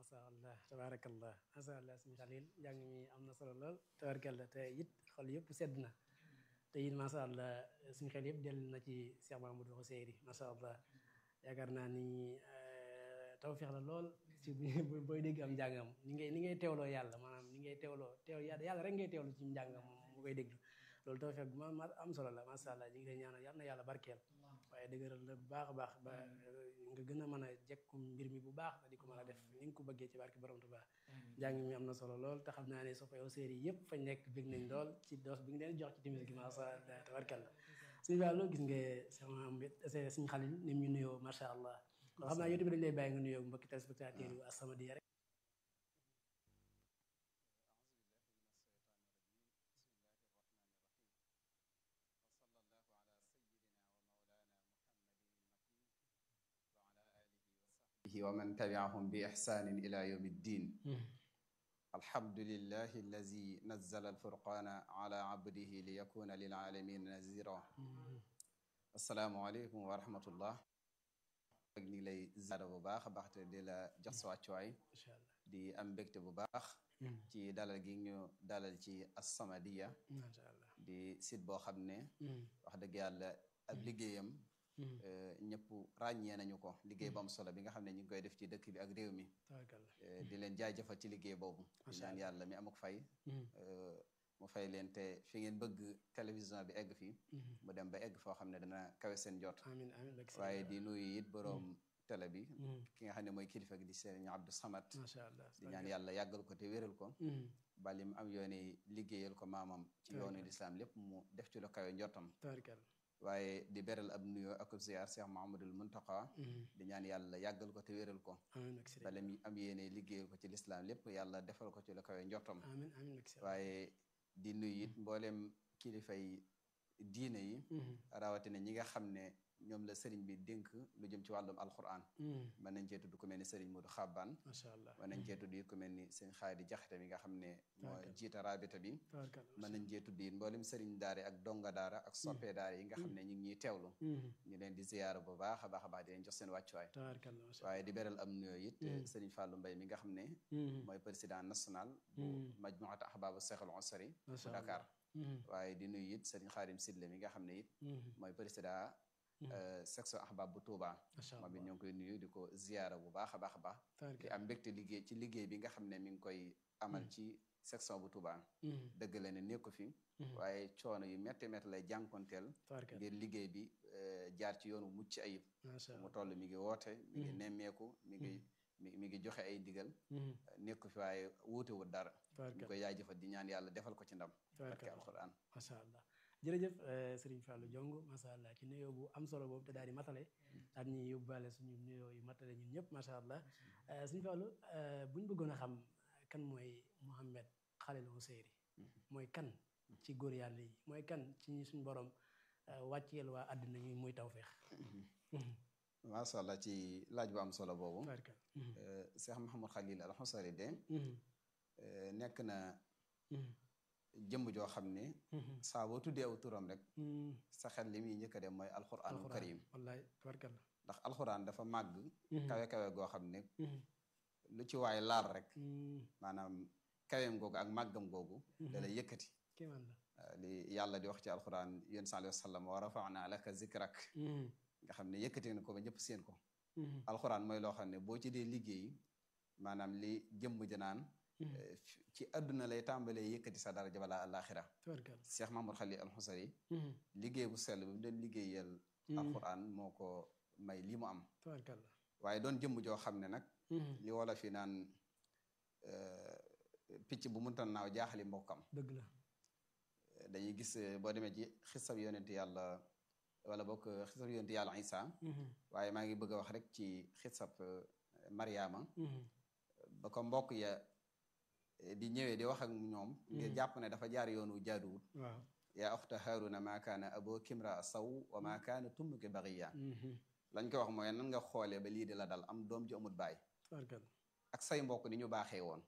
macha allah tabaarakallah macha allah suñu xalil njàng mi am na solo lool tabaarakallah te it xol yëpp sedd na te it macha allah suñu xel yëpp dellu na ci Cheikh Mamadou Xuseyri macha allah yaakaar naa ni tawfeex la lool ci booy dégg am njàngam ni ngay ni ngay teewloo yàlla maanaam ni ngay teewloo teew yàlla rek ngay teewlu ci njàngam mu koy déglu loolu tawfeex bu ma am solo la macha allah ñu ngi lay ñaanal yal na yàlla barkeel waaye dëgëral la bu baax a baax ba nga gën a mën a jekku mbir mi bu baax di ko mën a def ni nga ko bëggee ci barke borom Tuubaa njàng mi am na solo lool te xam naa ne soppay séeri yëpp fañ nekk bég nañ lool ci doos bi nga leen jox ci timis gi macha allah tabarkalla suñu wàllu gis nga sama suñu xalil ni mu ñu nuyoo macha allah kon xam naa yow tamit dañ lay bàyyi nga nuyoo mbokki téléspectateur yu As-Samadiyya rek wa man tabiahum bi ixsaanin ila yawmi ddin alhamdulillahi allazi nazzala alfurqana ala abdihi li yakuna lil alamin nazira assalaamu aleykum wa rahmatullah ak ñu ngi lay ziyaara bu baax a baax te di la jox sa wàccuwaay di am mbégte bu baax ci dalal gi ñu dalal ci As-Samadiyya di site boo xam ne wax dëgg yàlla ab liggéeyam ñëpp ràññee nañu ko liggéey bu am solo bi nga xam ne ñu ngi koy def ci dëkk bi ak réew mi di leen jaajëfal ci liggéey boobu di ñaan yàlla mi amuk fay mu fay leen te fi ngeen bëgg télévision bi egg fii mu dem ba egg foo xam ne dana kawe seen jot waaye di nuyu it boroom télé bi ki nga xam ne mooy kilifa gi di Serigne Abdou Samad di ñaan yàlla yàggal ko te wéral ko bali mu am yooni liggéeyal ko maamam ci yoonu lislaam lépp mu def ci lu kawe njottam waaye di beral ab nuyoo ak ziar Cheikh Mahamadul Muntaqa di ñaan yàlla yàggal ko te wéral ko bala mi am yéene liggéeyal ko ci lislaam lépp yàlla defal ko ci lu kawe njottam waaye di nuyu it mboolem kilifay diine yi rawatina ñi nga xam ne ñoom la sëriñ bi dénk lu jëm ci wàllum alquran mën nañ cee tudd ku mel ni sëriñ Modou Xabbaan macha allah mën nañ cee tudd it ku mel ni sëriñ Xaadi Jaxate mi nga xam ne moo jiita rabita bi mën nañ cee tudd it mboolem sëriñ daara ak donga daara ak soppee daara yi nga xam ne ñu ngi ñuy teewlu ñu leen di ziyaara bu baax a baax a baax di leen jox seen wàccuwaay waaye di beral am nuyoo it sëriñ Fallou Mbaye mi nga xam ne mooy président national bu majmuat ahbaabu Seexul Usri bu Dakar waaye di nuyu it sëriñ Xaadim Sidle mi nga xam ne it mooy président section ahbab bu Touba moom it ñoo ngi koy nuyu di ko ziyaara bu baax a baax a baax di am mbégte liggéey ci liggéey bi nga xam ne mi ngi koy amal ci section bu Touba dëgg la ne nekku fi waaye coono yu métti métti lay jànkonteel ngir liggéey bi jaar ci yoonu mucc ayib mu toll mi ngi woote mi ngi nemmeeku mi ngi mi mi ngi joxe ay digal nekku fi waaye wuutewul dara ñu koy jaajëfal di ñaan yàlla defal ko ci ndam barke alquran macha allah jërëjëf Serigne Fallou Diong macha allah ci nuyoo bu am solo boobu te daal di matale daal ñuy yóbbaale suñu nuyoo yu matale ñun ñëpp macha allah Serigne Fallou bu ñu bëggoon a xam kan mooy Mouhamed Khalil Ouseyri mooy kan ci góor yàlla yi mooy kan ci ñi suñu borom wàcceel waa àddina ñi muy tawféex. macha allah ci laaj bu am solo boobu. Cheikh Mouhamed Khalil al Ouseyri de. nekk na. jëmm joo xam ne saa boo tuddee aw turam rek sa xel li muy njëkk a dem mooy alxuraanul karim wallaay tabarkalla ndax alxuraan dafa màgg kawe kawe goo xam ne lu ci waay laal rek maanaam kaweem googu ak màggam googu da lay yëkkati li yàlla di wax ci alxuraan yén sa alayhi wa sallam wa rafa'na laka zikrak nga xam ne yëkkati na ko ba ñëpp seen ko alxuraan mooy loo xam ne boo ci dee liggéey maanaam li jëmm janaan ci àdduna lay tàmbalee yëkkati sa daraja balaa àllaaxira Cheikh Mahmoud Khalil al Ouseyri liggéey bu sell bi mu doon liggéeyal alquran moo ko may li mu am waaye doon jëmm joo xam ne nag li wala fi naan picc bu munta naaw jaaxali mbokkam dëgg la dañuy gis boo demee ci xisab yonent yàlla wala bokk xisab yonent yàlla Isa waaye maa ngi bëgg a wax rek ci xisab Mariama ba ko mbokk ya di ñëwee di wax ak ñoom ngir jàpp ne dafa jaar yoonu jaaduwut waaw yaa oxta haaruna maa kaana abo kimra saw wa maa kaana tummuki baxiya lañ ko wax mooy nan nga xoolee ba lii di la dal am doom ji amut baay ak say mbokk ni ñu baaxee woon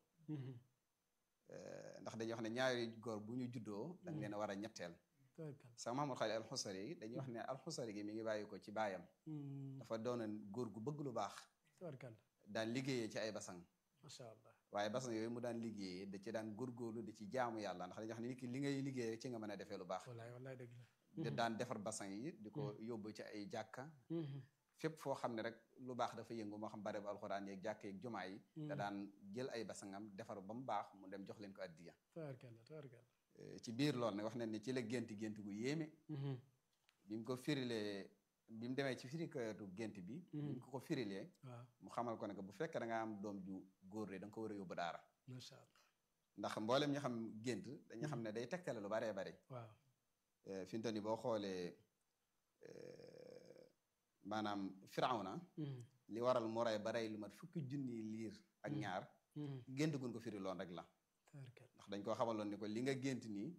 ndax dañuy wax ne ñaari góor bu ñu juddoo dañ leen a war a ñetteel sax Mahamad Xalil al Xusari yi dañuy wax ne al Xusari gi mi ngi bàyyi ko ci baayam dafa doonoon góor gu bëgg lu baax daan liggéeyee ci ay basang macha allah waaye basan yooyu mu daan liggéeyee da ci daan góorgóorlu da ci jaamu yàlla ndax dañuy wax ne nit ki li ngay liggéey rek ci nga mën a defee lu baax wallaay wallaay dëgg la da daan defar basan yi di ko yóbbu ci ay jàkka fépp foo xam ne rek lu baax dafa yëngu moo xam bare bu alxuraan yeeg jàkk yeeg jumaa yi da daan jël ay basangam defar ba mu baax mu dem jox leen ko addiya tabarkalla tabarkalla ci biir loolu nag wax nañ ne ci la gént gént gu yéeme bi mu ko firilee bi mu demee ci firikatu gént bi bi mu ko ko firilee waaw mu xamal ko ne que bu fekkee da nga am doom ju góor de da nga ko war a yóbbu daara macha allah ndax mboolem ñu xam gént dañu xam ne day tegtale lu baree bari waaw fi mu toll nii boo xoolee maanaam firawna li waral mu rey ba rey lu mat fukki junni liir ak ñaar gént gun ko firi loon rek la tabarkalla ndax dañ koo xamaloon ni ko li nga gént nii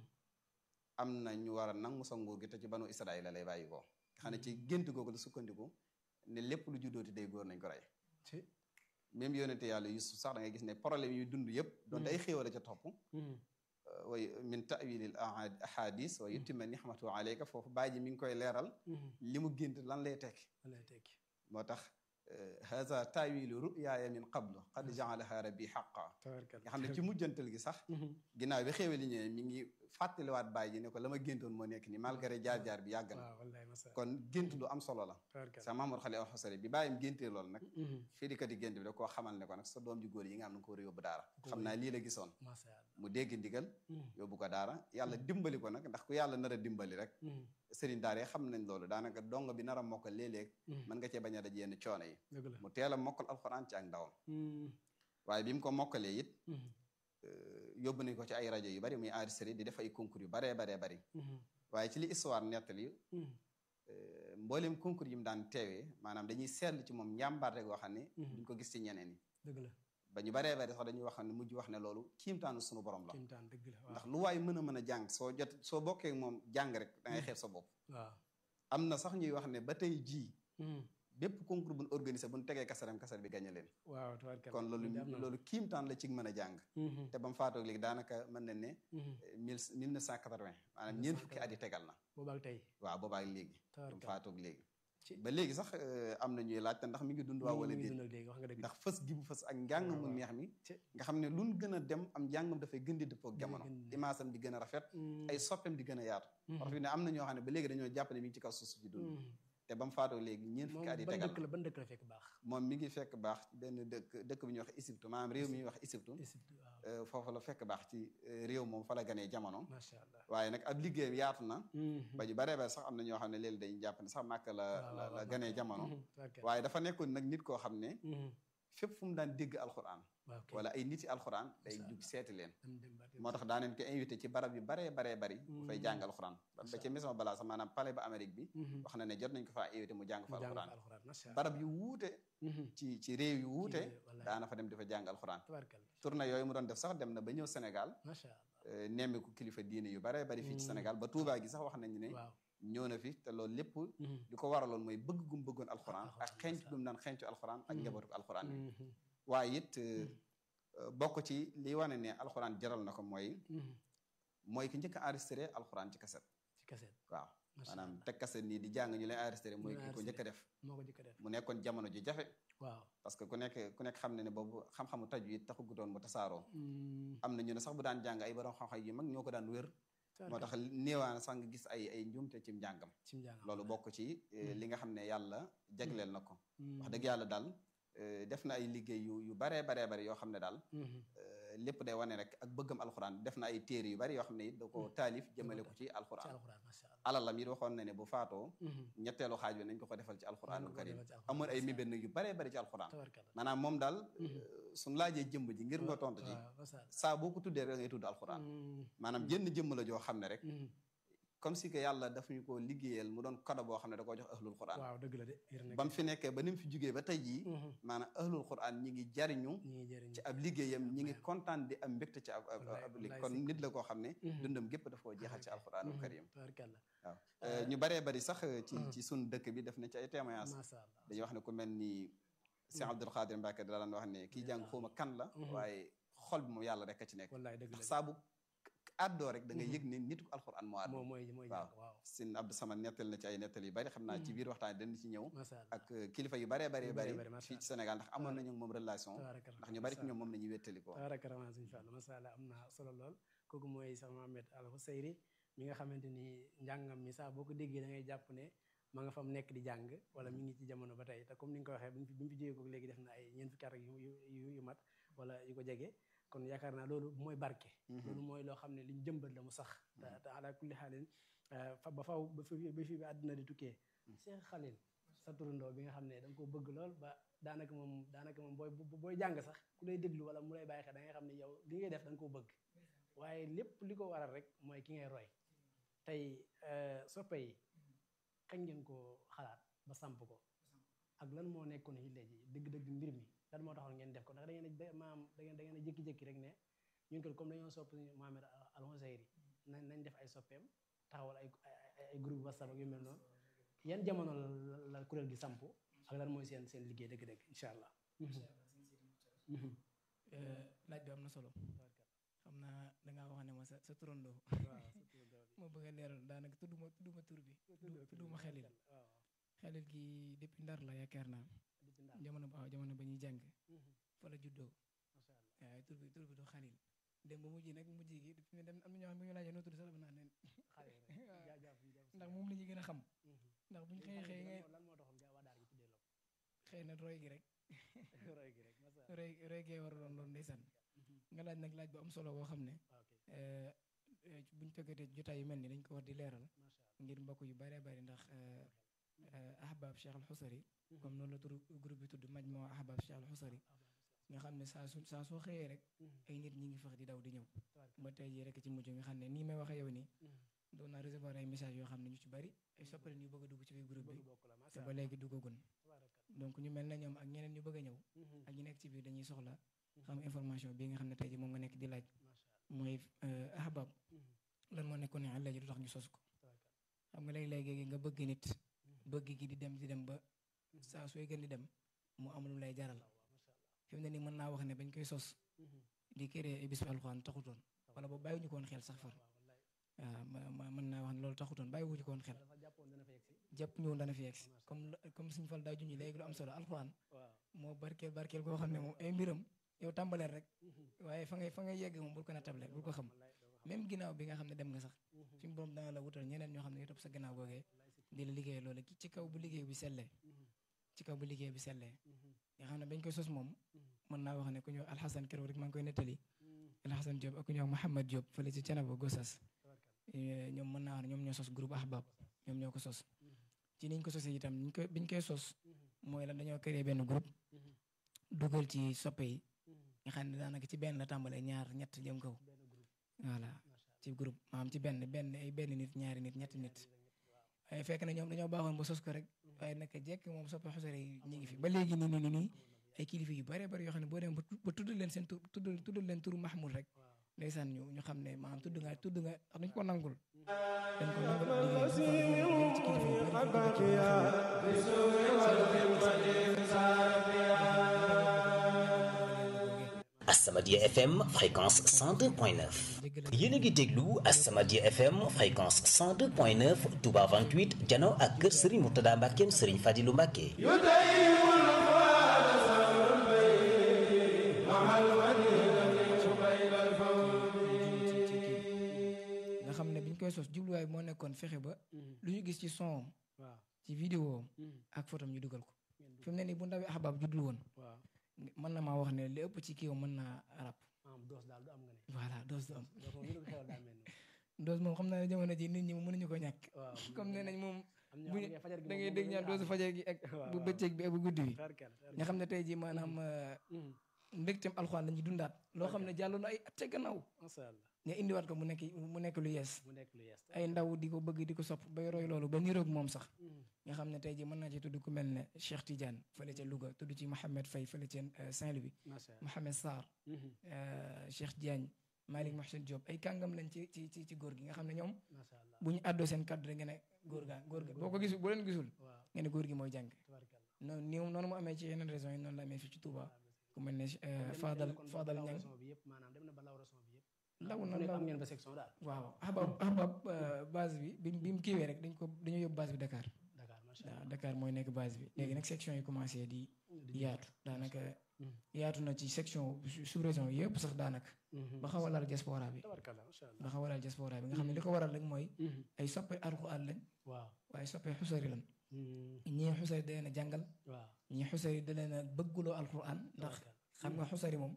am na ñu war a nangu sa nguur gi te ci banu Israël la lay bàyyi ko nga xam ne ci gént googu la sukkandiku ne lépp lu juddooti day góor nañ ko rey ci même yonente yàlla Yusuf sax da ngay gis ne problème yu dund yëpp doon day xéewal a ca topp way min tawilil ahadis wa yutima nihmatu alayka foofu bàyyi ji mi ngi koy leeral li mu gént lan lay tekki lay tekki moo tax haza tawilu ruyaaya min qablu qad jaalaha rabbi xaqa tabarkalla nga xam ne ci mujjantal gi sax ginnaaw bi xéewali ñëwee mi ngi fàttaliwaat bàyyi ji ne ko la ma géntoon moo nekk ni malgré jaar-jaar bi yàgg na waaw wallaay masa kon gént lu am solo la tabarkalla sa Mamadou Xali Alxusari bi bàyyim géntee loolu nag fii di kat yi gént bi da koo xamal ne ko nag sa doom ju góor yi nga am na nga ko war a yóbbu daara xam naa lii la gisoon macha allah mu dégg ndigal yóbbu ko daara yàlla dimbali ko nag ndax ku yàlla nar a dimbali rek sëriñ daara yi xam nañ loolu daanaka dong bi nar a mokkal léeg-léeg mën nga cee bañ a daj yenn coono yi dëgg la mu teel a mokkal alxuraan ci ak ndawam waaye bi mu ko mokkalee it yóbbu nañ ko ci ay rajo yu bari muy enregistré di def ay concours yu baree baree bari waaye ci li histoire nettali mboolem concours yi mu daan teewee maanaam dañuy seetlu ci moom njàmbaarte goo xam ne duñ ko gis ci ñeneen yi dëgg la ba ñu baree bari sax dañuy wax ne mujj wax ne loolu kiimtaanu sunu borom la kimtaan dëgg la waaw ndax lu waay mën a mën a jàng soo jot soo bokkee moom jàng rek da ngay xeeb sa bopp waaw am na sax ñuy wax ne ba tey jii bépp concours buñ organisé buñ tegee kasaram kasar bi gañe leen waaw tabarkalla kon loolu loolu kiimtaan la ci mën a jàng te ba mu faatoog léegi daanaka mën nañ ne mille mille neuf cent quatre-vingt maanaam ñeent fukki at yi tegal na boobaak tey waaw boobaak léegi ba mu tabarkalla faatoog léegi ba léegi sax am na ñuy laajte ndax mi ngi dund waa wala mi ngi déet dund ak léegi wax nga dëgg ndax fës gi bu fës ak njàng mu waaw. neex mi ci nga xam ne luñ gën a dem am njàngam dafay gën di dëppoo ak Day jamono gën di- imaasam di gën a rafet ay soppeem di gën a yaatu wax fi ne am na ñoo xam ne ba léegi dañoo jàpp ne mi ngi ci kaw suuf si di dund te ba mu faatoo léegi ñeent moom fukki at yi ban tegal dëkk la ban dëkk la fekk baax moom mi ngi fekk baax ci benn dëkk dëkk bi ñuy wax Égypte maanaam réew mi ñuy wax Égypte Égypte waaw euh, foofu la fekk baax ci euh, réew moom fa la ganee jamono macha allah waaye nag ab liggéeyam yaatu na ba ñu baree bare sax am na ñoo xam ne léegi dañuy jàpp ne sax màkk la la la ganee jamono waaye dafa nekkoon nag nit koo xam ne fépp fu mu daan dégg alxuraan waaw kay wala ay nit yi alxuraan day Macha jug seeti leen dem dem ba moo tax daa neen ko invité ci barab yu baree baree bari bu fay jàng alxuraan ba ba ci maison balaa sax maanaam palais ba Amérique bi wax na ne jot nañ ko faa invité mu jàng fa mu jàng fa alxuraan alxuraan macha allah barab yu wuute ci ci réew yu wuute wallaay. daana fa dem di fa jàng alxuraan tabarkalla tournée yooyu mu doon def sax dem na ba ñëw Sénégal macha allah euh, nemmiku kilifa diine yu baree bari fii ci Sénégal ba Touba gi sax wax nañu ne waaw ñëw na fi te loolu lépp li ko waraloon mooy bëgg gum bëggoon alxuraan ak alxuraan, xenc macha gum daan xencu alxuraan ak Mhm. njabootu alxuraan bi waaye it euh, euh, bokk ci li wane ne alxuraan jaral na ko mooy mooy ki njëkk a enregistré alxuraan ci kaset ci kaset waaw macha maanaam allah teg kaset nii di jàng ñu lay enregistré mooy Ñu lay ki ko njëkk a def moo ko njëkk a def mu nekkoon jamono ji jafe waaw parce que ku nekk ku nekk xam ne ne boobu xam-xamu taju it taxugutoon mu tasaaroo am na ñu ne sax bu daan jàng ay borom xam-xam yu mag ñoo ko daan wér moo tax néewaan sax nga gis ay ay njuumte ci njàngam ci njàng loolu bokk ci eh, li nga xam ne yàlla jagleel na ko wax dëgg yàlla daal eh, def na ay liggéey yu yu baree baree bari yoo xam ne daal eh, lépp day wane rek ak bëggam alxuraan def na ay téere yu bari yoo xam ne it da ko taalif jëmale ko ci ci alxuraan alxuraan macha allah alalam it waxoon na ne bu faatoo ñetteelu xaaj bi nañ ko ko defal ci alxuraanul karim amoon ay mébét nag yu baree bari ci alxuraan tabarkalla maanaam moom daal suñ laajee jëmb ji ngir nga tontu ci waaw macha allah saa boo ko tuddee rek da ngay tudd alxuraan maanaam jënn jëmm la joo xam ne rek comme si que yàlla daf ñu ko liggéeyal mu doon kado boo xam ne da koo jox ahlul quran waaw dëgg la de yër na ba mu fi nekkee ba ni mu fi jugee ba tey jii maanaam ahlul quran ñi ngi jariñu ñi ngi jëriñ ci ab liggéeyam ñi ngi kontaan di am mbégte ci ab ab Wallaay, ab wallaay liggéey kon si. nit la koo xam ne Mhm. dundam gépp daf koo jeexal ci alquranul karim tabarkalla waaw Euh, ñu baree bari sax ci Mhm. ci sun dëkk bi def na ci ay témoignage macha allah dañuy wax ne ku mel ni Cheikh Abdul Xaadir Mbacke da daan wax ne kii jàng xawma kan la Mhm. waaye xol bi moom yàlla rek a ci nekk wallaay dëgg la ndax de. saa bu àddoo rek da nga yëg ne nit ku alxuraan moo àddoo moom mooy mooy waaw jàng waaw sin Abdou Samad nettal na ci ay nettal yu bari xam naa ci biir waxtaan dañ ci ñëw macha allah ak kilifa yu baree baree Yu bari baree bari, macha fii ci Sénégal ndax amoon nañu moom relation tabaraka ndax ñu bari ci ñoom moom la ñuy wéttali ko tabaraka rahmaan suñu fàll macha allah am na solo lool kooku mooy sax Mohamed Al Husayri mi nga xamante ni njàngam mi sax boo ko déggee da ngay jàpp ne ma nga fa mu nekk di jàng wala mi ngi ci jamono ba tey te comme ni nga ko waxee bi mu fi bi mu fi jógee ko léegi def na ay ñeent fukki at ak yu yu yu mat wala yu ko jege kon yaakaar naa loolu mooy barke loolu mooy loo xam ne liñ jëmbat la mu sax te te ala kulli xaalin fa ba faw ba fi ba fi bi àdduna di tukkee Cheikh Khalil sa turandoo bi nga xam ne da nga ko bëgg lool ba daanaka moom daanaka moom booy booy jàng sax ku lay déglu wala mu lay bàyyi xel da ngay xam ne yow li ngay def da nga koo bëgg waaye lépp li ko waral rek mooy ki ngay roy tey soppe yi kañ ngeen ko xalaat ba samp ko ak lan moo nekkoon yi léegi dëgg-dëgg mbir mi lan moo taxoon ngeen def ko ndax da ngeen a maam da ngeen da ngeen a jékki-jékki rek ne ñun ko comme dañoo sopp Mohamed Al Husayri nañ nañ def ay soppeem taxawal ay ay groupe WhatsApp ak yu mel noonu yan jamono la la kuréel gi samp ak lan mooy seen seen liggéey dëgg-dëgg incha allah. laaj bi am na solo xam naa dangaa wax ne ma sa sa turandoo moo bëgg a leeral daanaka tudduma tudduma tur bi tudduma xelil xelil gi depuis ndar la yaakaar naa jamono waaw jamono ba ñuy jàng fa la juddoo waaye tur bi tur bi du xalil dem ba mujj nag mujj gi fi mu dem am na ñoo xam ne bu ñu laajee noo tudd sax dafa naan leen ndax moom la ñu gën a xam ndax buñ xëyee xëy ngay xëy na roy gi rek roy roy gee war a doon loolu ndeysaan nga laaj nag laaj bu am solo boo xam ne buñ tëggatee jotaay yu mel ni dañ ko war di leeral ngir mbokk yu bare bari ndax ahbab Cheikh Al Husari comme noonu la tur groupe bi tudd Majmuu ahbab Cheikh Al Husari nga xam ne saa su saa soo xëyee rek ay nit ñi ngi fex di daw di ñëw ba tey jii rek ci mujj nga xam ne nii may waxee yow nii doon naa recevoir ay message yoo xam ne ñu ci bari ay soppali ñu bëgg a dugg ci biir groupe bi te ba léegi duggagun donc ñu mel na ñoom ak ñeneen ñu bëgg a ñëw ak ñu nekk ci biir dañuy soxla xam information bi nga xam ne tey jii moom nga nekk di laaj mooy ahbab lan moo nekkoon ne léegi du tax ñu sos ko xam nga léegi-léegi nga bëgg nit bëgg gi di dem di dem ba saa sooy gën di dem mu am lu lay jaral fi mu ne nii mën naa wax ne bañ koy sos di créer ay bis bi alxuraan taxutoon wala boobu bàyyiwuñu ko woon xel sax far waaw mën naa wax ne loolu taxutoon bàyyiwuñu ko woon xel jàpp ñëwoon dana fi yegg si comme comme suñu fal daa junñi léegi lu am solo alxuraan moo barkeel barkeel koo xam ne moom ay mbiram yow tàmbaleel rek waaye fa ngay fa ngay yegg moom bul ko natable bul ko xam même ginnaaw bi nga xam ne dem nga sax suñu borom dana la wutal ñeneen ñoo xam ne topp sa ginnaaw googee di la liggéey loolu ci kaw bu liggéey bi sellee ci kaw bu liggéey bi sellee nga xam ne bañ koy sos moom mën naa wax ne ku ñëw alxasan keroog rek maa ngi koy nettali alxasan Diop ak ku ñëw Mouhamad Diop fële ci Canaba Gossas ñoom mën naa wax ne ñoom ñoo sos groupe ahbab ñoom ñoo ko sos ci niñ ko sosee itam niñ koy biñ koy sos mooy lan dañoo créé benn groupe dugal ci soppe yi nga xam ne daanaka ci benn la tàmbalee ñaar ñett jëm kaw voilà ci groupe maanaam ci benn benn ay benn nit ñaari nit ñetti nit waaye fekk na ñoom dañoo baaxoon ba sos ko rek waaye naka jekk moom soppe xusare yi ñu ngi fi ba léegi nii nii nii ay kilifa yu bare bari yoo xam ne boo dem ba tudd leen seen tur tudd tudd leen turu Mahmoud rek ndeysaan ñu ñu xam ne maanaam tudd nga tudd nga dañ ko nangul dañ ko nangul liggéey ci kilifa yu As-Samadiyya FM fréquence 102.9 yéen a ngi déglu As-Samadiyya FM fréquence 102.9 Touba 28 jano ak kër Serigne Mourtada Mbackeem Serigne Fadilou Mbacke nga xam ne biñ koy sos jubluwaay moo nekkoon fexe ba lu ñu gis ci son ci vidéo ak photom ñu dugal ko fi mu ne nii bu ndawi ahbab juddul woon mën na maa wax ne li ëpp ci kii mën naa rap voilà doos du am doos moom xam naa ne jamono ji nit ñi mënuñu ko ñàkk comme nee nañ moom bu da ngay dégg ñaan doosu fajar gi ak bu bëccëg bi ak bu guddi bi nga xam ne tey ji maanaam mbégteem alxuraan lañuy dundaat loo xam ne jàlloon ay at ca gannaaw nga indiwaat ko mu nekk mu nekk lu yees ay ndaw di ko bëgg di ko sopp bay roy loolu ba niroog moom sax nga xam ne tey ji mën naa ci tudd ku mel ne Cheikh Tidiane fële ca Louga tudd ci Mohamed Faye fële ca Saint-Louis Mohamed Sarr Cheikh Diagne Malick Mohsen Diop ay kàngam lañ ci ci ci ci góor gi nga xam ne ñoom bu ñu àddoo seen kàddu rek nga ne góor gaa góor ga boo ko gisul boo leen gisul nga ne góor gi mooy jàng noonu ni noonu mu amee ci yeneen raison yi noonu la amee fii ci Touba ku mel ne Fadal Fadal Niang law na fu nekk law am ngeen fa section daal waaw ahbab ahbab base bi bi bi mu kiiwee rek dañ ko dañoo yóbbu base bi Dakar Dakar macha waaw allah Dakar mooy nekk base bi léegi nag section yi commencé di yaatu daanaka yaatu na ci section sous région yëpp sax daanaka ba xaw a laal diaspora bi tabarkalla macha allah ba xaw a laal diaspora bi nga xam ne li ko waral rek mooy ay soppe alxuraan lañ waaw waaye soppe xusari lañ ñii xusari da leen a jàngal waaw ñii xusari da leen a bëgguloo alxuraan ndax xam nga xusari moom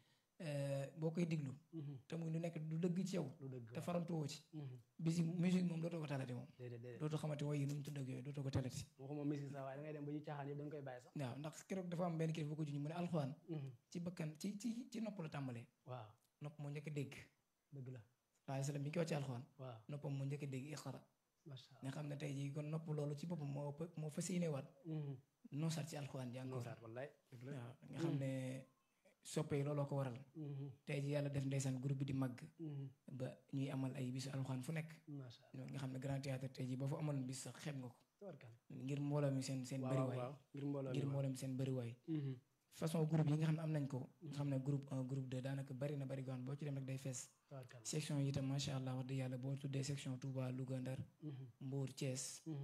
boo koy diglu te muy lu nekk du dëgg ci yow lu dëgg te farantuwoo ci bisi musique moom dootoo ko talati moom déedéet déedéet dootoo xamante woy yi nu mu tudd ak yooyu dootoo ko talati waxuma musique sax waaye da ngay dem ba ñu caaxaan yëpp da nga koy bàyyi sax waaw ndax keroog dafa am benn kilifa bu ko juñu mu ne alxuraan ci bakkan ci ci ci nopp la tàmbalee waaw nopp moo njëkk a dégg dëgg la waaye salaam bi ñu ko wax ci alxuraan waaw noppam moo njëkk a dégg iqara macha allah nga xam ne tey jii kon nopp loolu ci boppam moo ëpp moo fas yéene waat noosaat ci alxuraan ji encore noosaat wallaay dëgg la waaw nga xam ne soppe yi looloo ko waral tey ji yàlla def ndeysaan groupe bi di màgg ba ñuy amal ay bisu alxuraan fu nekk macha allah nga xam ne grand théâtre tey jii boo fa amaloon bis sax xeeb nga ko tabarkalla ngir mbooloo mi seen seen waaw bëriwaay waaw ngir mbooloo ngir mi mbooloo mi seen bëriwaay façon groupe yi nga xam ne am nañ ko nga xam ne groupe un groupe deux daanaka bari na bari goon boo ci dem rek day fees tabarkalla section yi itam macha allah wax dëgg yàlla boo tuddee section Touba Louga Ndar Mbour Thiès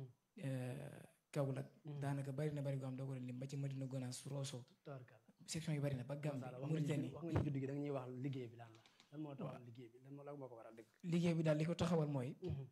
Kaolack daanaka bari na bari goo xam doo ko lim ba ci Madina Gonaas Rosso tabarkalla section yi bari na ba Gambie wax nga Mauritanie wax nga judd gi da nga ñuy wax liggéey bi lan la lan moo taxawal liggéey bi lan moo lan moo ko waral dëgg liggéey bi daal li ko taxawal mooy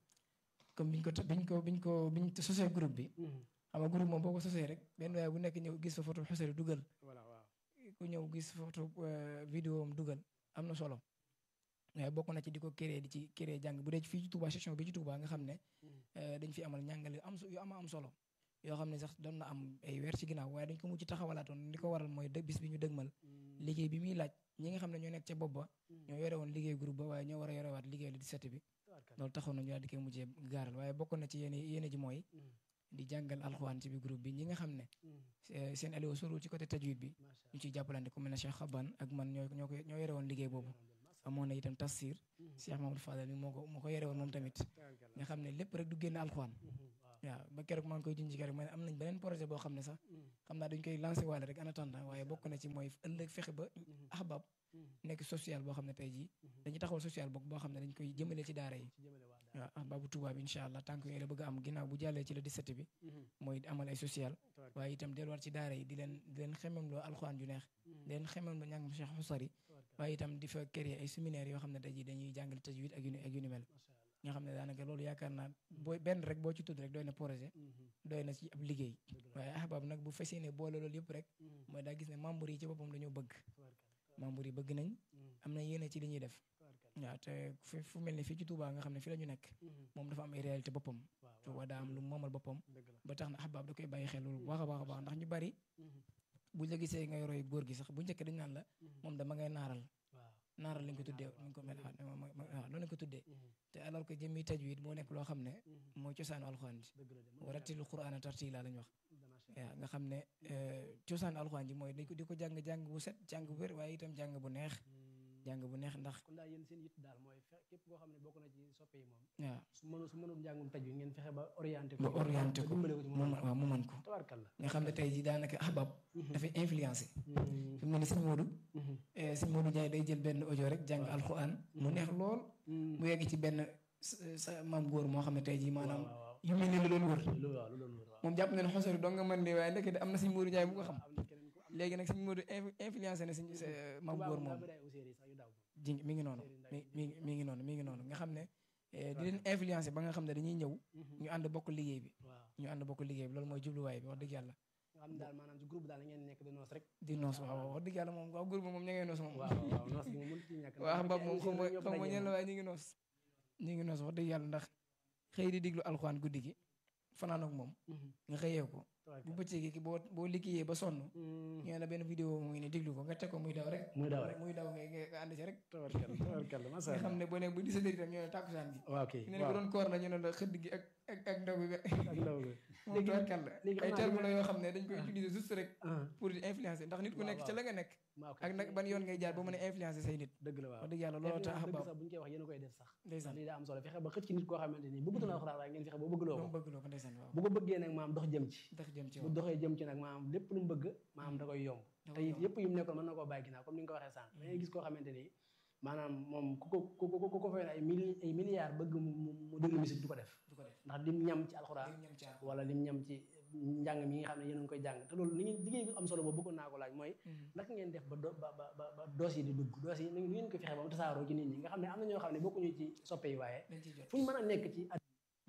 comme biñ ko ta- biñ ko biñ ko biñ sosee groupe bi xam nga groupe moom boo ko sosee rek benn waaye bu nekk ñëw gis fa photo xusari dugal voilà waaw ku ñëw gis photo euh, vidéo am dugal am na solo waaye bokk na ci di ko créer di ci créer jàng bu dee ci fii ci Touba section bi ci Touba nga xam ne euh, dañ fi amal njàngale am so- yu ama am solo yoo xam ne sax doon na am ay weer ci ginnaaw waaye dañ ko mujj taxawalaatoon li ko waral mooy dë bis bi ñu dëgmal liggéey bi muy laaj ñi nga xam ne ñoo nekk ca bopp ba ñoo yore woon liggéey groupe ba waaye ñoo war a yorewaat liggéey li di set bi tabarkalla loolu taxoon na ñu daal di koy mujjee gaaral waaye bokk na ci yéene yéene ji mooy di jàngal alxuraan ci bi groupe bi ñi nga xam ne eh, seen alio sorul ci côté tajwid bi macha ñu ciy jàppalante ku mel ne Cheikh Xaban ak man ñoo ñoo ko ñoo yore woon liggéey boobu amoon na itam tafsir Cheikh Mamadou Fadal mi moo ko moo ko yore woon moom tamit tabarkalla nga xam ne lépp rek du génn alxuraan waaw waaw ba keroog maa ngi koy junj keroog ma ne am nañ beneen projet boo xam ne sax xam naa dañ koy lancé waale rek en attendant waaye bokk na ci mooy ëllëg fexe ba ahbab nekk social boo xam ne tey jii dañuy taxawal social boog boo xam ne dañ koy jëmale ci daara yi ci jëmale waa daal waaw ahbabu Touba bi incha allah tànk yooyu la bëgg a am ginnaaw bu jàllee ci la 17 bi mooy di amal ay social tabarkalla waaye itam delluwaat ci daara yi di leen di leen xemem loo alxuraan ju neex di leen xemem loo njàng Cheikh Xusari waaye itam di fa créer ay séminaire yoo xam ne tey jii dañuy jàngale tajwid ak yu ni ak yu ni mel nga xam ne daanaka loolu yaakaar naa boo benn rek boo ci tudd rek doy na projet doy na ci ab liggéey waaye ahbab nag bu fesee ne boole loolu yëpp rek mooy daa gis ne membre yi ci boppam dañoo bëgg membre yi bëgg nañ am na yéene ci li ñuy def waaw te fu fu mel ni fii ci Touba nga xam ne fii la ñu nekk moom dafa am ay réalité boppam Touba daa am lu moomal boppam ba tax na ahbab da koy bàyyi xel loolu bu baax a baax a baax ndax ñu bari buñ la gisee nga roy góor gi sax bu njëkk dañ naan la moom dama ngay naaral naaral lañ ko tuddee lañ ko mel ah waaw loolu lañ ko tuddee te alors que jëmmi tajwid moo nekk loo xam ne mooy cosaanu alxuraan ji wa rattilil qur'aana tartiila lañ wax waaw nga xam ne cosaanu alxuraan ji mooy dañ ko di ko jàng jàng bu set jàng bu wér waaye itam jàng bu neex jàng bu neex ndax kon daal yéen seen yitt daal mooy fe képp koo xam ne bokk na ci soppe yi moom waaw su mënul su mënul njàngum taj wi ngeen fexe ba orienté ba orienté ko dimbale ko ci mu mu mën waaw mu mën ko tabarkalla nga xam ne tey ji daanaka ahbab dafay influencé fi mu ne ni sëñ Modou sëñ Modou Ndiaye day jël benn audio rek jàng alxuraan mu neex lool mu yegg ci benn sa maam góor moo xam ne tey jii maanaam waaw yu mel ni lu doon wër lu waaw lu doon wër waaw moom jàpp na ne xosori doo nga mën lii waaye ndekete am na sëñ Modou Ndiaye bu ko xam am na keneen ku am léegi nag sëñ Modou inf- influencé na sëñ sa maam góor moom bëri ay uséer yi sax yu daw ji mi ngi noonu mi mi mi ngi noonu mi ngi noonu nga xam ne eh, di leen influencé ba nga xam ne dañuy ñëw ñu ànd bokk liggéey bi waaw ñu ànd bokk liggéey bi loolu mooy jubluwaay bi wax dëgg yàlla nga xam ne daal maanaam ci groupe daal la ngeen nekk di noos rek di noos waaw waaw wax dëgg yàlla moom waaw groupe moom ña ngay noos moom waaw waaw noos gi moom mënut ci ñàkk waaw xam moom xam nga xam nga ñeen la waaye ñu ngi noos ñu ngi noos wax dëgg yàlla ndax xëy di diglu alxuraan guddi gi fanaan ak moom nga xëyee ko bu bëccëgee ki boo boo liggéeyee ba sonn ñu ne la benn vidéo mu ngi ne diglu ko nga teg ko muy daw rek muy daw rek muy daw nga nga ànd ci rek tabarkalla tabarkalla nga masha xam ne boo ne bu di sa dëri tam ñu ne tàkkusaan gi waaw kay ñu ne ko doon koor la ñu ne la xëdd gi ak ak ak ndaw bi ak ndaw bi moom tubaarkàlla léegi ay xam naa terme li la yoo xam ne dañ koy utiliser juste rek ah pour di influencer ndax nit ku waaw, nekk ca waaw. la nga nekk waaw ak nag ban yoon ngay jaar ba mën a influencer say nit dëgg la waaw wax dëgg yàlla loolu tax dëgg baaw sax bu ñu koy wax yéen a koy def sax ndeysaan lii daa am solo fexe ba xëcc ci nit koo xamante ni bëggutu na alxuraan waaye ngeen fexe ba bëggloo moom ko bëgg loo ko ndeysaan waaw bu ko bëggee nag maam dox jëm ci ndax jëm ci bu waaw doxee jëm ci nag maam lépp lu mu bëgg maam da koy yomb Da te koy it yomb. yëpp yu mu nekkoon mën na koo bàyyi ginnaaw comme ni nga ko waxee sànq da ngay gis koo xamante ni maanaam moom ku ko ku ko ku ko fay ay mili ay milliards bëgg mu mu déglu musique du ko def du ko def ndax lim ñam ci alxuraan lim ñam ci alxuraan. wala lim ñam ci njàng mi nga xam ne yéen a ngi koy jàng te loolu li ngeen liggéey bi am solo boobu bëggoon naa ko laaj mooy naka ngeen def ba do ba ba ba ba doos yi di dugg doos yi nu ngeen ko fexe ba mu tasaaroo ci nit ñi nga xam ne am na ñoo xam ne bokkuñu ci soppe yi waaye dañ ciy jot fu ñu mën a nekk ci at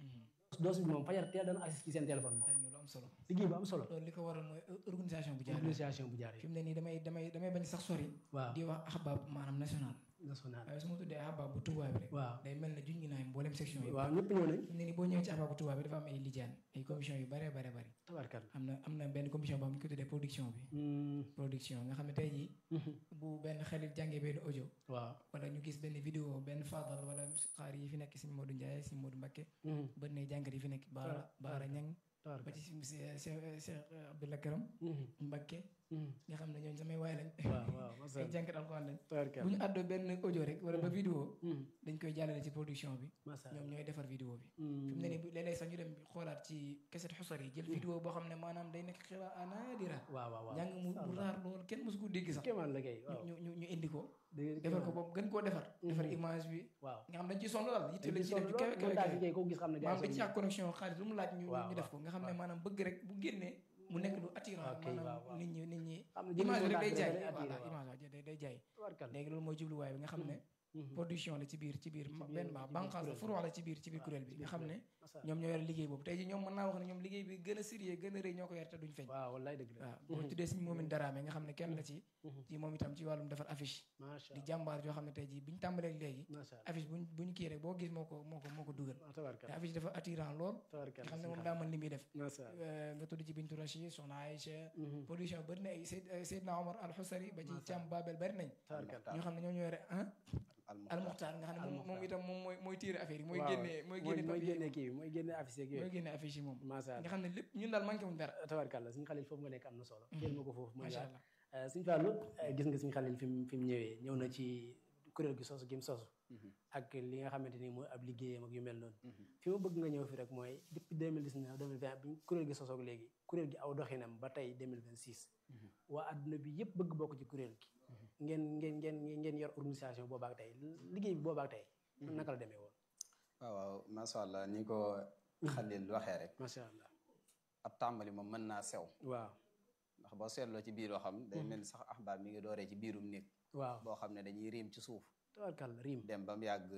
doos bi moom fajar teel dana agsi ci seen téléphone moom dañ ñu lu am solo liggéey bu am solo loolu li ko waral mooy organisation bu jaar organisation bu jaar fi mu ne nii damay damay damay bañ sax sori waaw di wax ahbab maanaam national national waaye su ma tuddee ahbab bu Touba bi rek waaw day mel ne juñ ngi naay mboolem section yi waaw ñëpp ñëw nañ fi mu ne nii boo ñëwee ci ahbab bu Touba bi dafa am ay lijaan ay commission yu bare bare bari tabarkal am na am na benn commission boo xam ne ñu ko tuddee production bi production nga xam ne tey jii bu benn xarit jàngee benn audio waaw wala ñu gis benn vidéo benn fadal wala xaar yi fi nekk si Modou Ndiaye si Modou Mbacké bët ne jàngat yi fi nekk Baara Baara Ñang ba tabarkal ci si Cheikh Cheikh Abdoulaye Karam Mbacké nga xam ne ñooñu samay waay lañ waaw waaw masha ay Allah jàngat alxuraan lañ tabarkal bu ñu àddoo benn audio rek wala ba vidéo dañ koy jàllale ci production bi masha ñoom Allah ñooy defar vidéo bi fi mu ne nii bu léeg-léeg sax ñu dem xoolaat ci keset xusar yi jël vidéo boo xam ne maanaam day nekk xiraa naadira waaw waaw waaw njàng mu mu raar loolu kenn mosu ko dégg sax kéemaan la kay waaw ñu ñu ñu indi ko dégg defar ko boobu gën koo defar defar image bi waaw nga xam dañ ciy sonn daal yitte lañ ci ciy def ju kawe kawe montage kawe bi kay ko gis xam ne maanaam dañ gars ci ak connexion xaalis lu mu laaj ñu waaw, ñu def ko nga xam ne maanaam bëgg rek bu génnee mu nekk lu attirant ok, waaw, maanaam waaw. nit ñi nit ñi xam ne image bi rek day jaay day attiré voilà waaw image waaw day day jaay tabarkal léegi loolu mooy jubluwaay bi nga xam ne production la ci biir ci biir biir- benn ci ba biir banqaas la kuréel furu la ci biir ci biir kuréel bi nga xam ne masha Allah ñoom ñoo yore liggéey boobu tey ji ñoom mën naa wax ne ñoom liggéey bi gën a sérieux gën a rëy ñoo ko yore te duñ feeñ waaw wallaay dëgg la waaw boo tuddee suñu moomin daraame nga xam ne kenn la ci ci moom itam ci wàllum defar affiche masha di Allah jàmbaar joo xam ne tey jii biñ tàmbalee léegi masha Allah affiche buñ buñ kii rek boo gis moo ko moo ko moo ko dugal ah, tabarkal te affiche dafa attirant lool tabarkal nga xam ne moom daa mën li muy def masha Allah Euh, nga tudd ci Bintu Rachid Soxna Aïcha production bëri na ay Seyd Seydina Omar Al Xusari ba ci Cam Babel bëri nañ tabarkal ñoo xam ne ñoo ñoo yore ah Al Al Muxtaar nga xam ne moom moom itam moom mooy mooy tiire affaire yi mooy waaw, génnee mooy génne mooy papier génne kii bi mooy génne affiche yeeg mooy yooyu génne affiche yi moom masha nga Allah xam ne lépp ñun daal manqué wuñ dara tabarkal la suñu xalil foofu nga nekk am na solo teel ma ko foofu mooy macha daal allah suñu fàllu gis nga suñu xalil fi mu fi mu ñëwee ñëw na ci kuréel gi sosu gi mu sosu ak li nga xamante ni mooy ab liggéeyam ak yu mel noonu fi ma bëgg nga ñëw fi rek mooy depuis 2019 2020 bi kuréel gi sosoog léegi kuréel gi aw doxinam ba tey 2026 waa adduna bi yëpp bëgg bokk ci kuréel gi ngeen ngeen ngeen ngeen yor organisation boobaak tey liggéey bi boobaak tey naka la demee woon waaw waaw macha allah ni ko Xalil waxee rek macha allah ab tàmbali moom mën naa sew waaw ndax boo seetloo ci biir waxam day mel ni sax axbaar mi ngi dooree ci biirum néeg waaw boo xam ne dañuy riim ci suuf tabarkal riim dem ba mu yàgg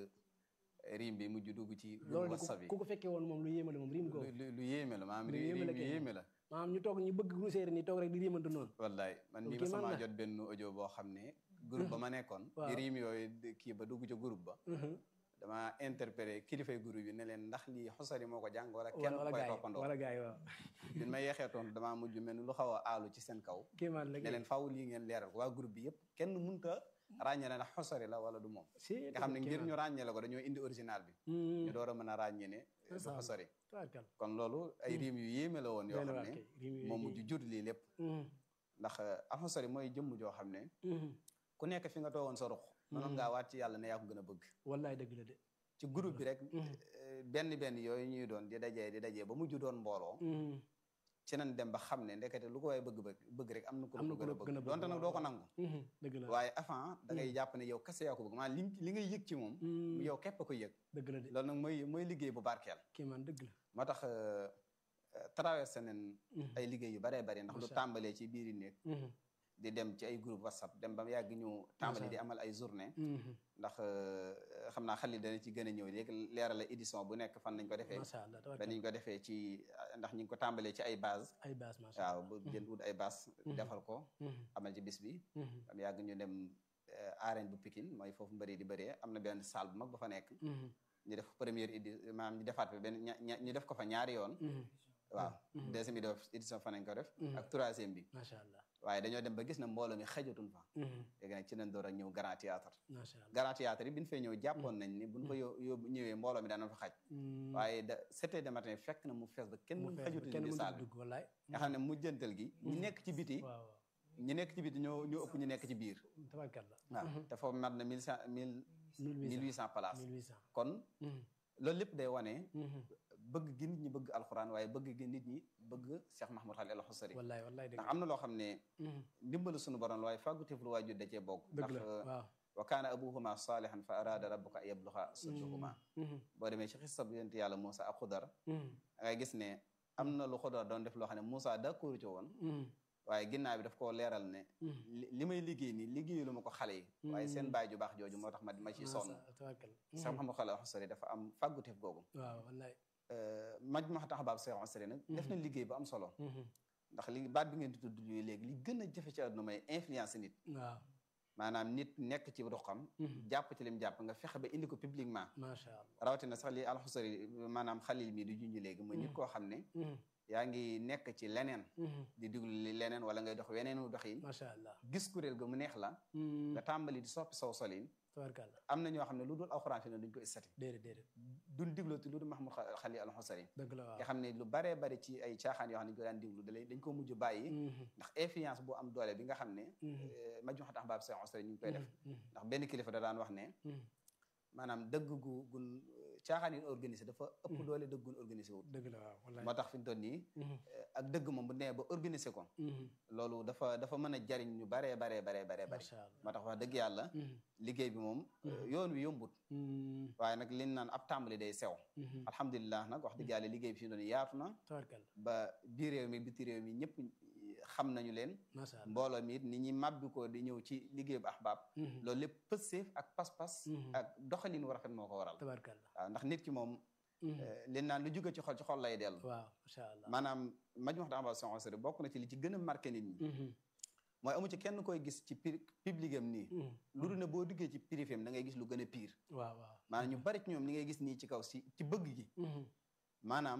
riim bi mujj dugg ci loolu de whatsapp bi ku ko fekkee woon moom lu yéeme la moom riim lu googu lu- lu yéeme la maanaam Lu riim yéeme la yu kay. yéeme la maanaam ñu toog ñu bëgg ruuseeri ni toog rek di riimante noonu wallaay man Loolu mii ma kéemaan sama la. jot benn audio boo xam ne groupe ba ma nekkoon Waaw. di riim yooyu di- kii ba dugg ca groupe ba dama interpellé kilifay groupe bi ne leen ndax lii xosari moo ko jàng wala kenn wala wala koy gaay toppandoo wala gaay waaw bi ma yeexee toon damaa mujj mel ni lu xaw a aalu ci seen kaw kéemaan la ne leen faaw lii ngeen leeral ko waa groupe bi yëpp kenn munta ràññee ndax xosari la wala du moom nga xam ne ngir ñu ràññee la ko dañoo indi original bi ñu door a mën a ràññee ne du ça. xosari tabarkal kon loolu ay riim yu yéeme la woon yoo benn xam waa ne kay riim yooyu moom kay. mujj jur lii lépp ndax alxosari mooy jëmm joo xam ne Mhm. ku nekk fi nga toogoon sa ruq mënoon ngaa waat ci yàlla ne yaa ko gën a bëgg wallaay dëgg la de ci groupe bi rek eh, benn benn yooyu ñuy doon di dajee di dajee ba mujj doon mbooloo Mhm. ci nañ dem ba xam ne ndekete lu ko waaye bëgg bëgg bëgg rek am na ku la Am na ko ku gën a la ko gën a bëgg bëgg, donte nag waaw, doo ko waaw. nangu Mhm. dëgg la waaye avant da ngay jàpp ne yow kese yaa ko bëgg maanaam li li ngay yëg ci moom Mhm. yow képp a ko yëg dëgg la de loolu nag mooy mooy liggéey bu barkeel kéemaan dëgg la moo tax euh, euh, traversé nañ ay liggéey yu baree bari ndax lu Macha Allah. tàmbalee ci biiri néeg Mhm. di dem ci ay groupe whatsapp dem ba mu yàgg ñu tàmbali di amal ay journée Mhm. ndax euh, xam naa xel dana ci gën a ñëw léegi leeral la édition bu nekk fan lañ ko defee macha allah tabarkal danañ ko defee ci ndax ñu ngi ko tàmbalee ci ay base ay baas macha waaw allah bu jël wut ay base defal ko Mhm. amal ci bis bi Mhm. am yàgg ñu dem euh, arène bu Pikine mooy foofu mbëri di bëree am na benn salle bu mag ba fa nekk Mhm. ñu def première édi maanaam ñu defaat fa benn ña- ña- ñu def ko fa ñaari yoon Mhm. waaw deuxième édition fa nañ ko def Mhm. ak troisième bi macha allah waaye dañoo dem ba gis na mbooloo mi xajatun fa Mhm. léegi nag ci nañ door a ñëw grand théâtre macha allah grand théâtre yi bi ñu fay ñëw jàppoon nañ ni buñ ko yó- yóbbu ñëwee mbooloo mi daana fa xaj Mhm. waaye da sept heures de matin fekk na mu fees ba kenn mu fees ba xajutu kenn ci mënut a salle bi dugg wallaay nga xam ne mujjantal gi ñi nekk ci biti waaw waaw ñi nekk ci biti ñoo ñoo ëpp ñu nekk ci biir tabarkal la waaw te foofu mat na mille cent mille mille huit cent places 1800 kon Mhm. loolu lépp day wane Mhm. bëgg gi nit ñi bëgg alxuraan waaye bëgg gi nit ñi bëgg Cheikh Mahmoud Khalil al Xusari wallaay wallaay dëgg ndax am na loo xam ne Mhm. ndimbalu suñu borom la waaye fàgguteef lu waajur da cee bokk dëgg ndax la waaw wa kaana abuhuma salihan fa arada rabbuka an yabluxa sudduhuma boo demee ci xissa bu yonent yàlla Moussa ak Xudar ngay gis ne am na lu Xudar doon def loo xam ne Moussa d'accord ci woon waaye ginnaaw bi daf koo leeral ne li may liggéey nii liggéeyu lu ma ko xale yi waaye seen baay ju baax jooju moo tax ma ma ciy sonn Cheikh Mouhamadou Khalil Xusari dafa am fàgguteef googu waaw wallaay maj ma tax baab Cheikh Xusari nag def na liggéey bu am solo ndax li baat bi ngeen di tudd yooyu léegi li gën a jafe ci àdduna may influence nit waaw maanaam nit nekk ci ruqam jàpp ci lim jàpp nga fexe ba indi ko publiquement macha allah rawatina sax li alxusari maanaam xalil mii di junj léegi mooy nit koo xam ne yaa ngi nekk ci leneen di diglu li leneen wala ngay dox weneenu doxin macha allah gis kuréel ga mu neex la nga tàmbali di soppi saw solin tabarkàlla am na ñoo xam ne lu dul alxuraan fi ne duñ ko istati déedéet déedéet duñ diglu ti lu dul Mahmoud Xalil alxusari dëgg la waaw nga xam ne lu baree bari ci ay caaxaan yoo xam ne ñu ko daan diglu dalay dañ ko mujj bàyyi ndax influence bu am doole bi nga xam ne maj ma tax baab Cheikh Xusari ñu ngi koy def ndax benn kilifa da daan wax ne maanaam dëgg gu gun caaxaan yi organisé dafa ëpp doole dëgg gun organisé wut dëgg la waaw wallaay moo tax fi mu toll nii ak dëgg moom bu nee ba organisé ko loolu dafa dafa mën a jariñ ñu baree baree baree baree bari macha allah moo tax wax dëgg yàlla liggéey bi moom yoon wi yombut waaye nag liñ naan ab tàmbali day sew alhamdulilah nag wax dëgg yàlla liggéey bi fi mu toll nii yaatu na tabarkàlla ba biir réew mi biti réew mi ñëpp xam nañu leen macha allah mbooloo mi it ni ñi màbbi ko di ñëw ci liggéey bu ahbaab loolu lépp pësseef ak pas-pas ak doxalin wu rafet moo ko waral tabarkàlla waaw ndax nit ki moom li naan lu jóge ci xol ci xol lay dellu waaw macha allah maanaam maj wax daamba sonseri bokk na ci li ci gën a marqué nit ñi mooy amu ci kenn koy gis ci public am nii lu dul ne boo duggee ci privé am da ngay gis lu gën a pire waaw waaw maanaam ñu bari ci ñoom li ngay gis nii ci kaw si ci bëgg gi maanaam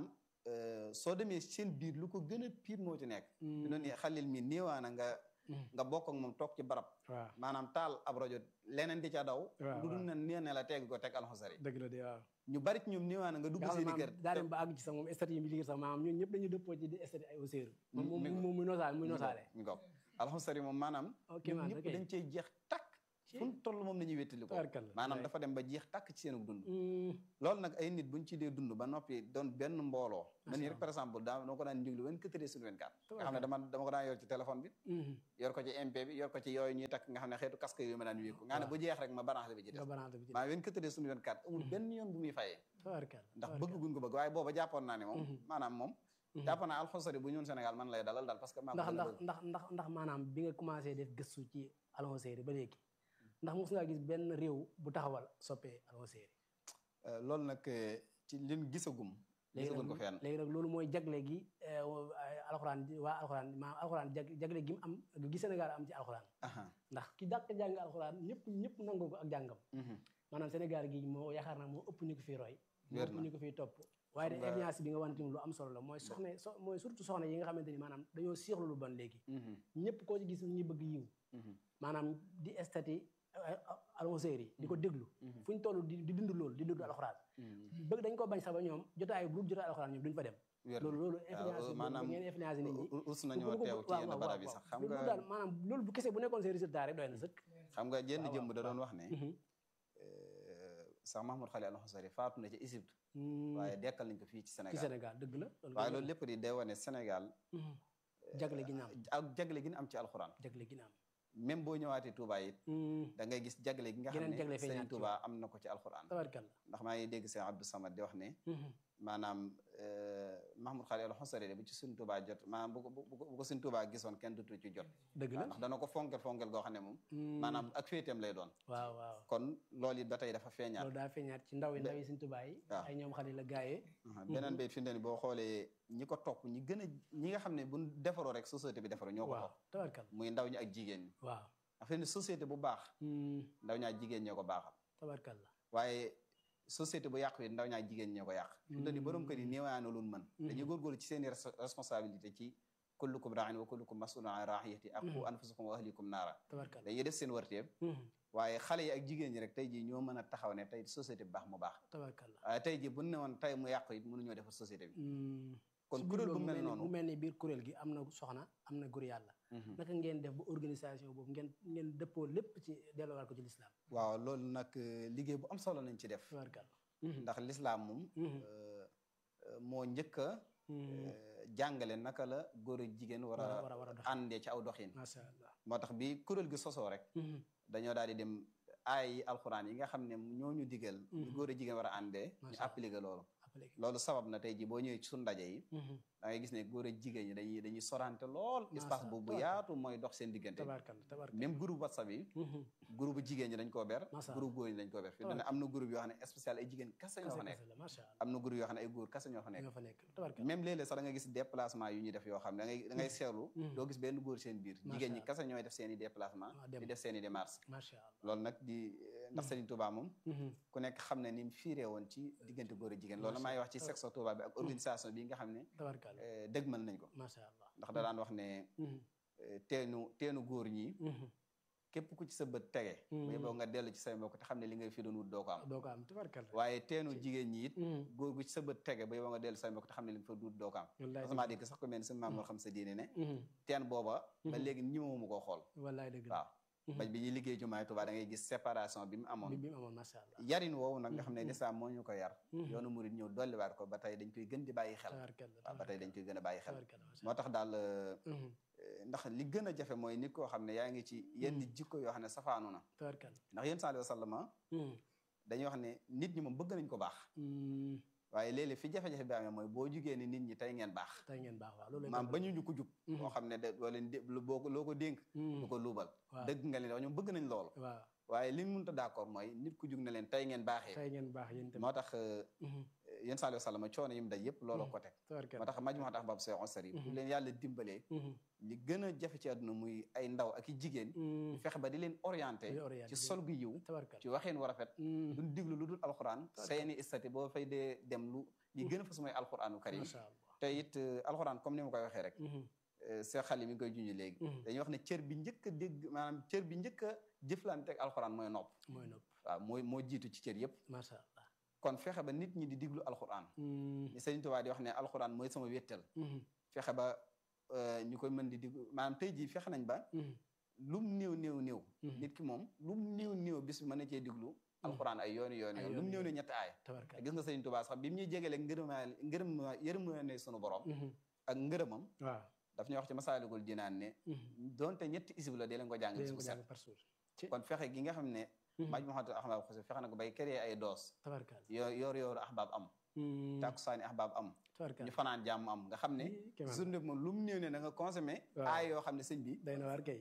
soo demee seen biir lu ko gën a pire moo ci nekk di noonu xalil mi néewaana nga nga bokk ak moom toog ci barab waaw maanaam taal ab rajo leneen di ca daw waaw lu dul ne nee ne la teg ko teg alxosari dëgg la de waaw ñu bari ci ñoom néewaana nga dugg nga xam seen ne i kër maam daa dem ba àgg ci sax moom statut yi mi liggéey sax maanaam ñun ñëpp dañu dëppoo ci di statut ay auseeru moom moom moom muy nosaale muy nosaale mi ngoog alxosari moom maanaam ok ñoom man ñëpp ok dañ cee jeex takk fu mu toll moom la ñuy wéttali ko tabarkàlla maanaam dafa dem ba jeex takk ci seenu dund loolu nag ay nit buñ ci dee dund ba noppi doon benn mbooloo man nii rek par exemple daa dama ko daan njéglu wen quatre sur vingt quatre nga xam ne dama dama ko daan yor ci téléphone bi yor ko ci MP bi yor ko ci yooyu ñuy takk nga xam ne xeetu casque yooyu ma daan wéeku nga xam ne bu jeex rek ma branché bi ci des nga banaante bi ci maa wen quatre sur vingt quatre amul benn yoon bu muy fayee tabarkàlla ndax bëgg guñ ko bëgg waaye booba jàppoon naa ne moom maanaam moom jàppoon naa alxosari bu ñun Sénégal man lay dalal daal parce que maa ko ndax gën a ndax bëgg. ndax ndax ndax maanaam bi nga commencé def gëstu ci alxoseeri ba léegi ndax mos ngaa gis benn réew bu taxawal soppee alxoseeri Euh, loolu nag euh, ci liñ gisagum léegi gisaguñ ko nag fenn léegi nag loolu mooy jagle gi eh, wo- ay alxuraan ji- waa alxuraan maanaam alxuraan jag jagle gi mu am gi Sénégal am ci alxuraan aha ndax ki dàq jàng alxuraan ñëpp ñëpp nangoo ko ak jàngam mhm. maanaam Sénégal gi moo yaakaar naa moo ëpp ñu ko fiy roy moo Wér ëpp na. ñu ko fiy topp waaye de Xam nga- influence bi nga wan tamit lu am solo la mooy soxna so mooy surtout soxna yi nga xamante ni maanaam dañoo siixlu lu bon léegi Mhm, ñëpp koo ci gis ñu bëgg yiw mhm, maanaam di estati alxoseer yi di ko déglu mhm, fu ñu toll di di dund loolu di dund alxuraan mhm. bëgg dañ ko bañ sax ba ñoom jotaay bu jotaay alxuraan ñoom duñ fa dem Wér na. loolu loolu waaw, influence boobu maanaam ngeen influence nit ñi u- us nañoo teew ci yenn barab yi sax xam loolu nga daal maanaam loolu bu kese bu nekkoon seen résultat rek doy na sëkk xam nga jenn waaw, jëmb da waaw. doon wax ne euh, sax Mahmoud Xali al-Xusari faatu na ci Égypte waaye dekkal nañ ko fii ci ci Sénégal Sénégal dëgg la waaye loolu lépp di day wane Sénégal Mhm. jagle gi na am ak jagle gi ñu am ci alxuraan jagle gi na am même boo ñëwaatee Touba it Mhm. da ngay gis jagle gi nga xam Geneen jagle ne feeñaat Serigne ci Touba am na ko ci alxuraan tabarkalla ndax maa ngi dégg Serigne Abdou Samad di wax ne Mhm. maanaam euh, Mahmoud Xali al-Xusari de bu ci Serigne Touba jot maanaam bu ko bu ko bu ko Serigne Touba gisoon kenn dutu ci jot dëgg la ndax dana ko fonkel fonkel goo xam ne moom Mhm. maanaam ak féeteem lay doon waaw waaw kon loolu it ba tey dafa feeñaat loolu daa feeñaat ci ndaw yi ndaw yi suñ tubaay yi waaw. ay ñoom xale la gaayee Aha, beneen bayit fi mu ne nii boo xoolee ñi ko topp ñi gën a ñi nga xam ne bu defaroo rek société bi defaroo ñoo ko waaw topp tabarkalla muy ndaw ñi ak jigéen ñi waaw affaire ni société bu baax Mhm. ndaw ñaa jigéen ñoo ko baaxal tabarkalla waaye société bu yàqu yi ndaw ñaa jigéen ñoo ko yàq fi mu ne nii borom kër yi néewaana luñ mën dañuy góorgóorlu ci seeni res- responsabilité ci kullukum raain wa kullukum masulun an raiyati ak qu anfusakum wa ahlikum naara tabarkalla dañuy def seen warteeb Mhm. waaye xale yi ak jigéen ñi rek tey jii ñoo mën a taxaw ne tey société bu baax mu baax tabarkalla waaye tey jii bu ne woon tey mu yàqu it mënuñoo defar société bi Mhm. kon ci biir kuréel bu loolu mel mu noonu mu mel ni biir kuréel gi am na soxna am na góor yàlla Mhm. naka ngeen def ba organisation boobu ngeen ngeen dëppoo lépp ci delluwaat ko ci lislaam waaw loolu nag euh, liggéey bu am solo nañ ci def tabarkalla ndax lislaam moom Mhm. euh, euh, moo njëkk a Mhm. euh, jàngale naka la góor ak jigéen war war a a war a war a dox àndee ci aw doxin macha allah moo tax bi kuréel gi sosoo rek Mhm. dañoo daal di dem aay yi alxuraan yi nga xam ne ñoo ñu digal ñu góor a jigéen war a àndee ñu Macha Allah. appliqué loolu appliqué. loolu sabab na tey ji boo ñëwee ci suñu ndaje yi Mhm. da ngay gis ne góor a jigéen ñi dañuy dañuy sorante lool Macha espace Allah. boobu bu yaatu mooy dox seen diggante tabarkalla tabarkalla. même groupe whatsapp yi Mhm. groupe jigéen ñi dañ koo ber Macha Allah. groupe góor ñi dañ koo ber fi dana am na groupe yoo xam ne spécial ay jigéen kese ñoo fa nekk Kese la, macha Allah. am na groupe yoo xam ne ay góor kese ñoo fa nekk ñoo fa nekk tabarkalla. même léeg-léeg sax da nga gis déplacement yu ñuy def yoo xam ne da ngay da ngay seetlu Mhm. doo gis benn góor seen biir Macha jigéen ñi Allah. kese ñooy def seen i déplacement Ah, dem. di def seen i démarche macha Allah. loolu nag di ndax Serigne Touba moom Mhm. ku nekk xam ne ni mu fiiree woon ci diggante góor a jigéen loolu Macha maa ngi wax ci Allah. section Touba bi ak organisation bi nga xam ne tabarkalla. eh, dëgmal nañ ko macha Allah. ndax da daan wax ne Mhm. eh, teenu teenu góor ñi Mhm. képp ku ci sa bët tege Mhm. mais boo nga dellu ci say mbokk te xam ne li ngay fi doon wut doo ko am doo ko am tabarkalla. waaye teenu Ci- jigéen ñi it Mhm. góor gu ci sa bët tege ba yow nga dellu say mbokk te xam ne li nga fa wut doo ko am wallaay sama dégg sax ko mel ni sama maam moo xam sa diine ne Mhm. teen booba ba Mhm. léegi ñëwuma koo xool wallaay dëgg la. waaw Mhm. ba bi ñuy liggéey jumaay Tuubaa da ngay gis séparation bi mu bi amoon bi mu amoon macha Allah. yarin woowu nag nga xam ne Mhm. lislaam moo ñu ko yar Mhm. yoonu murid ñëw dolliwaat ko ba tey dañ koy gën di bàyyi xel tabarkalla. waaw ba tey dañ koy gën a bàyyi xel tabarkalla macha moo tax daal euh, Allah. Mhm. ndax li gën a jafe mooy nit koo xam ne yaa ngi ci yenn Mhm. jikko yoo xam ne safaanu na tabarkalla. ndax yéen sallallahu alayhi wa sallam Mhm. dañuy wax ne nit ñi moom bëgg nañ ko baax Mhm. waaye léeg-léeg fi jafe-jafe bi amee mooy boo jugee ni nit ñi tey ngeen baax tey ngeen baax waaw loolu maam ba ñu ñu ko jub Mhm. moo xam ne de doo leen dé boo ko loo ko dénk du ko luubal waaw dëgg nga leen wax ñoom bëgg nañ loolu waaw waaye li ñu mënta d'accord mooy nit ku jug na leen tey ngeen baaxee tey ngeen baax yéen tamit. moo tax Mhm. yéen sallallahu alayhi wa sallam coono yi mu daj yëpp looloo ko teg moo tabarkalla. tax maj moo tax bab soo sari bu Mhm. leen yàlla dimbalee Mhm. li gën a jafe ci àdduna muy ay ndaw ak i jigéen Mhm. fexe ba di leen orienté Di orienté. ci sol gu yiw tabarkalla. ci waxeen wu rafet Mhm. duñ diglu lu dul alxuraan Tabarkalla. seeni istati boo fay dee dem lu li gën a fas mooy alxuraanu karim macha Allah. te it euh, alxuraan comme ni ma koy waxee rek Mhm. see xali mi ngi koy junj léegi Mhm. dañuy wax ne cër bi njëkk a dégg maanaam cër bi njëkk a jëflante ak alxuraan mooy nopp mooy nopp waaw mooy moo jiitu ci cër yëpp macha Allah. kon fexe ba nit ñi di diglu alxuraan Mhm. ni Sëriñ Tuubaa di wax ne alxuraan mooy sama wéttal Mhm. fexe ba euh, ñu koy mën di diglu maanaam tey jii fexe nañ ba Mhm. lum néew néew néew Mhm. nit ki moom lum néew néew bis mën na cee diglu alxuraan ay yooni yooni Ay yoon lum yooni néew ne yoon. ñetti aaya te tabarkalla. gis nga Sëriñ Tuubaa sax bi mu ñuy jégalee ngërëmaa ngërëm yërmande sunu borom Mhm. ak ngërëmam waaw. daf ñuy wax ci masaalikul jinaan ne Mhm. donte ñetti isib la dee leen ko jàng dee bis ko bu set jàng par jour. ci kon fexe gi nga xam ne Mhm. maj Muhammad ahbab xose fexe na ko bay créer ay doos tabarkalla. yo yoor yooru ahbab am Mhm. tàkkusaani ahbab am tabarkalla. ñu fanaan jàmm am nga xam ne Ii, kéemaan. journée bi moom lu mu néew ne da nga consommé Waaw. aay yoo xam ne sëñ bi day na waar kay.